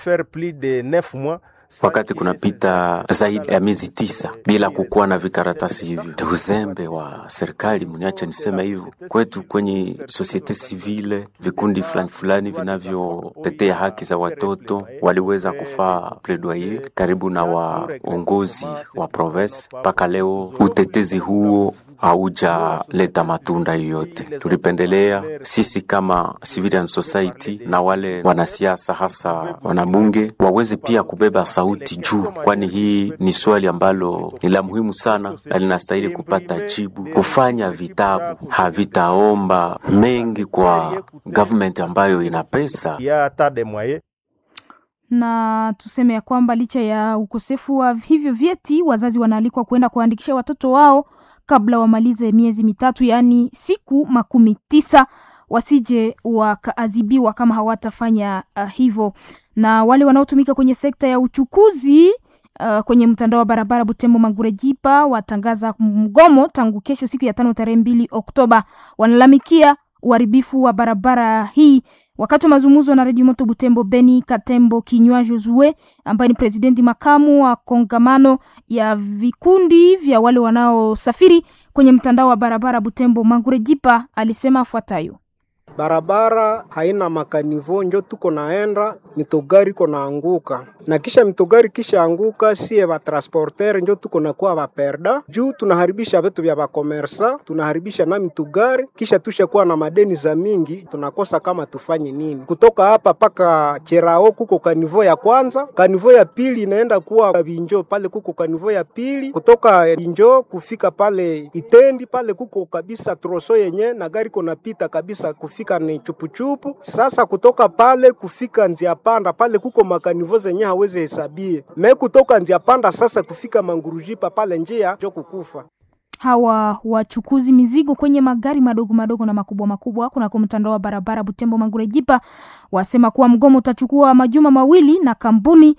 faire plus de 9 mois wakati kunapita zaidi ya miezi tisa bila kukuwa na vikaratasi hivyo. Ni uzembe wa serikali, mniacha niseme hivyo. Kwetu kwenye societe civile, vikundi fulani fulani vinavyotetea haki za watoto waliweza kufaa plaidoyer karibu na waongozi wa province. Mpaka leo utetezi huo haujaleta matunda yoyote. Tulipendelea sisi kama civilian society na wale wanasiasa, hasa wanabunge, waweze pia kubeba sauti juu, kwani hii ni swali ambalo ni la muhimu sana na linastahili kupata jibu. Kufanya vitabu havitaomba mengi kwa government ambayo ina pesa ya ta de moyens na tuseme ya kwamba licha ya ukosefu wa hivyo vyeti, wazazi wanaalikwa kuenda kuandikisha watoto wao kabla wamalize miezi mitatu, yaani siku makumi tisa, wasije wakaadhibiwa kama hawatafanya uh, hivyo. Na wale wanaotumika kwenye sekta ya uchukuzi uh, kwenye mtandao wa barabara Butembo Mangurejipa watangaza mgomo tangu kesho siku ya tano tarehe mbili Oktoba. Wanalalamikia uharibifu wa barabara hii wakati wa mazungumzo na redio moto Butembo, Beni Katembo Kinywa Josue ambaye ni presidenti makamu wa kongamano ya vikundi vya wale wanaosafiri kwenye mtandao wa barabara Butembo Mangurejipa alisema afuatayo: barabara haina makanivo, njo tuko naenda mitogari iko naanguka, na kisha mitogari kisha anguka, sie batransporter njo tuko nakuwa baperda juu tunaharibisha vitu vya bakomersa, tunaharibisha na mitogari, kisha tushakuwa na madeni za mingi, tunakosa kama tufanye nini. Kutoka hapa paka Cherao kuko kanivo ya kwanza, kanivo ya pili inaenda kuwa Binjo, pale kuko kanivo ya pili, kutoka Binjo kufika pale Itendi pale kuko kabisa troso yenye na gari konapita kabisa kufika ni chupuchupu. Sasa kutoka pale kufika njia panda pale kuko makanivo zenye hawezi hesabie me kutoka njia panda sasa kufika mangurujipa pale njia jo kukufa hawa wachukuzi mizigo kwenye magari madogo madogo na makubwa makubwa kunako mtandao wa barabara Butembo Mangurejipa wasema kuwa mgomo utachukua majuma mawili na kampuni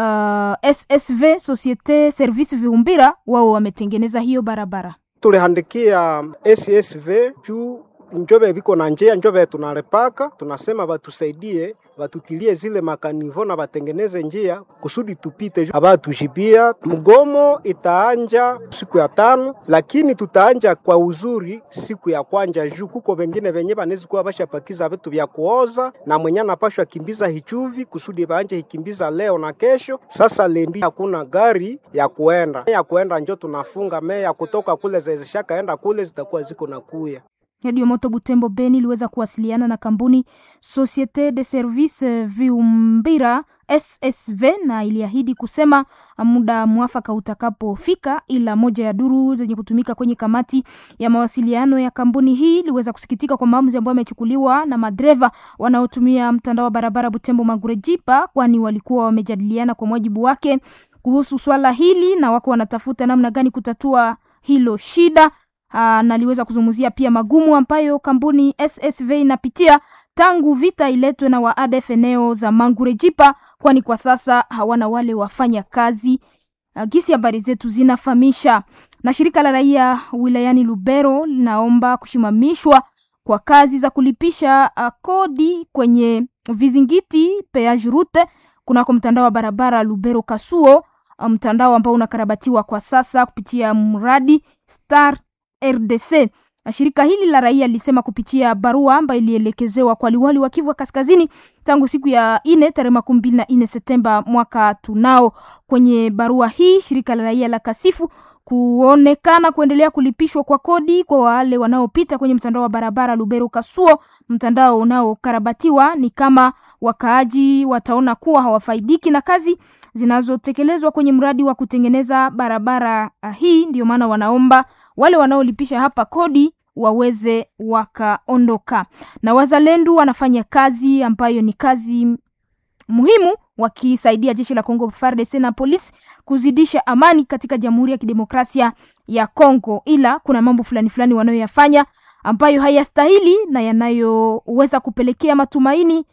uh, SSV Societe Service Viumbira wao wametengeneza hiyo barabara. Tulihandikia SSV juu njobe biko na njia njobe tunalepaka, tunasema batusaidie batutilie zile makanivo na batengeneze njia kusudi tupite, abatujibia. Mgomo itaanja siku ya tano, lakini tutaanja kwa uzuri siku ya kwanja juu kuko bengine benye banezi kuwa bashapakiza vitu vya kuoza na mwenye anapashwa kimbiza hichuvi kusudi baanje hikimbiza leo na kesho. Sasa lendi hakuna gari ya kuenda ya kuenda, njo tunafunga meya kutoka kule zezeshakaenda kule zitakuwa ziko na kuya Radio Moto Butembo Beni iliweza kuwasiliana na kampuni Societe de Service Viumbira SSV na iliahidi kusema muda mwafaka utakapofika, ila moja ya duru zenye kutumika kwenye kamati ya mawasiliano ya kampuni hii iliweza kusikitika kwa maamuzi ambayo yamechukuliwa na madereva wanaotumia mtandao wa barabara Butembo Magurejipa, kwani walikuwa wamejadiliana kwa mujibu wake kuhusu swala hili na wako wanatafuta namna gani kutatua hilo shida. Aa, na aliweza kuzungumzia pia magumu ambayo kampuni SSV inapitia tangu vita iletwe na wa ADF eneo za Mangurejipa, kwani kwa sasa hawana wale wafanya kazi. Uh, gisi habari zetu zinafahamisha. Na shirika la raia wilayani Lubero linaomba kushimamishwa kwa kazi za kulipisha uh, kodi kwenye vizingiti peage route kunako mtandao wa barabara Lubero Kasuo, mtandao ambao unakarabatiwa kwa sasa kupitia mradi Star RDC. Shirika hili la raia lilisema kupitia barua ambayo ilielekezewa kwa liwali wa Kivu Kaskazini tangu siku ya ine tarehe makumi mbili na ine Septemba mwaka tunao. Kwenye barua hii shirika la raia la kasifu kuonekana kuendelea kulipishwa kwa kodi kwa wale wanaopita kwenye mtandao wa barabara Lubero Kasuo, mtandao unaokarabatiwa. Ni kama wakaaji wataona kuwa hawafaidiki na kazi zinazotekelezwa kwenye mradi wa kutengeneza barabara hii, ndio maana wanaomba wale wanaolipisha hapa kodi waweze wakaondoka. Na wazalendo wanafanya kazi ambayo ni kazi muhimu, wakisaidia jeshi la Kongo FARDC na polisi kuzidisha amani katika Jamhuri ya Kidemokrasia ya Kongo, ila kuna mambo fulani fulani wanayoyafanya ambayo hayastahili na yanayoweza kupelekea matumaini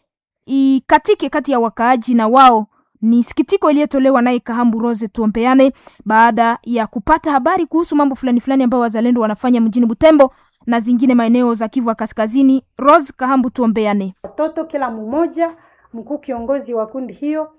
ikatike kati ya wakaaji na wao ni sikitiko iliyotolewa naye Kahambu Rose tuombeane, baada ya kupata habari kuhusu mambo fulani fulani ambayo wazalendo wanafanya mjini Butembo na zingine maeneo za Kivu Kaskazini. Rose Kahambu tuombeane. Watoto kila mmoja, mkuu kiongozi wa kundi hiyo